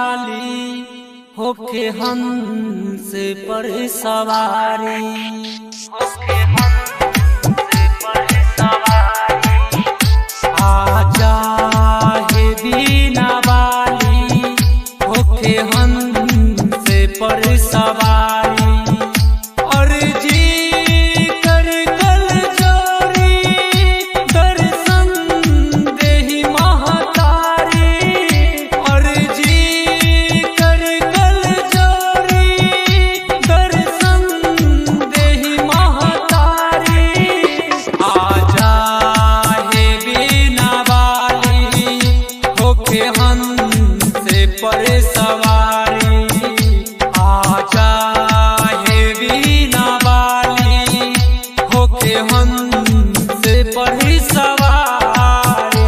वाली होके हंस पर सवारी होके हंस पर सवारी आजा हे बीना वाली होके हंस पर सवारी और जी कर कल जोरी दर्शन देहि महतारी और जी कर कल जोरी दर्शन देहि महतारी आजा हे बीना वाली होके हंस पर सवारी आजा हे बीना वाली होके हंस पर सवारी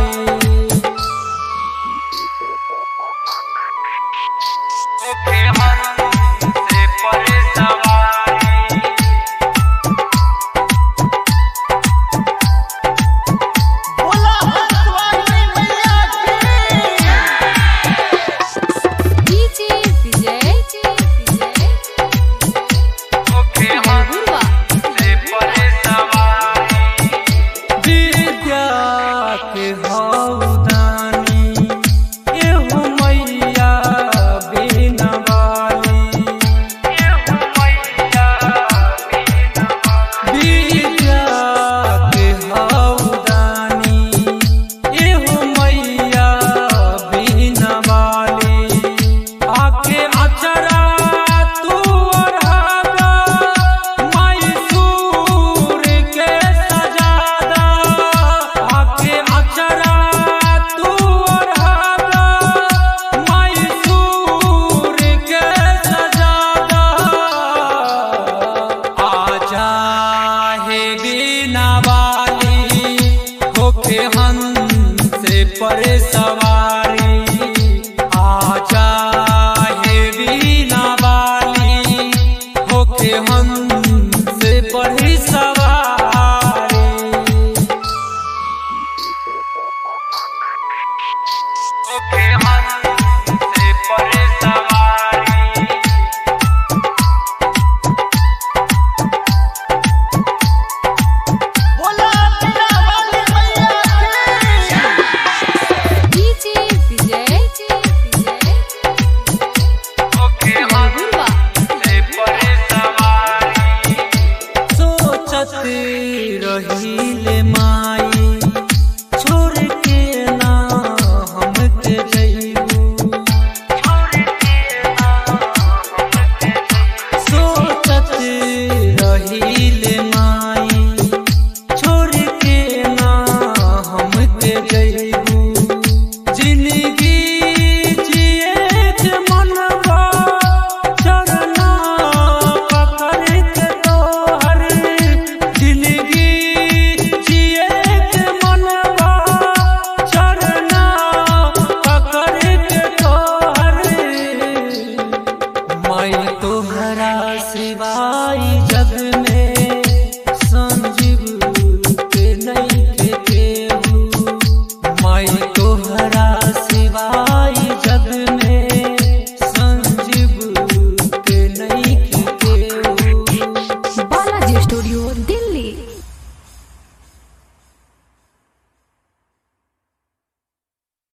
होके हंस पर सवारी बोला हंसवानी मैया की डीजे विजय विजय होके गुरुवा विद्या के हौदानी एहु मैया बिना वाली एहु मैया बिना विद्या के हौदानी एहु मैया बिना वाली आके अचरा तू ओढ़ादा मैसूर के सजादा आके अचरा तू ओढ़ादा मैसूर के सजादा आजा हे बीना वाली होके हंस पर सवारी आजा हे बीना वाली होके हंस पर सवारी होके हंस पर सवारी बोला मेरा वाली मैया की डीजे विजय विजय होके गुरुवा सोचत रहीले माई छोड़ के ना हमके जइबू सोचत रहीले माई छोड़ के ना हमके जइबू जिंदगी जिए के मनवा चरना पकड़ के तोहर जिंदगी जिए के मनवा चरना पकड़ के तोहर मैं तोहरा सिवाय जग में संजीव के नहीं के केहू मैं तोहरा सिवाय जग में संजीव के नहीं के केहू बालाजी स्टूडियो दिल्ली